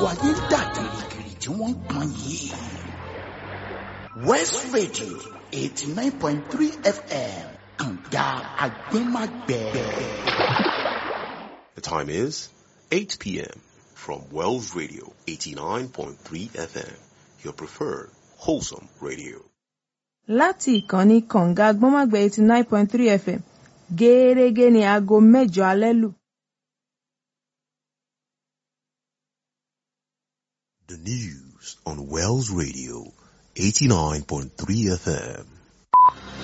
gbogbo ayé ń dà gìrìgìrì tí wọ́n ń pọn yìí. West Radio eighty nine point three FM kànga agbẹ́magbẹ́. The time is 8 p.m. from Wells Radio 89.3 FM, your preferred wholesome radio. láti ìkànnì kànga gbọ́nmágbẹ́ eighty nine point three fm gẹ́ẹ́rẹ́gẹ́ ní aago mẹ́jọ alẹ́ lù. The news on Wells Radio 89.3 FM.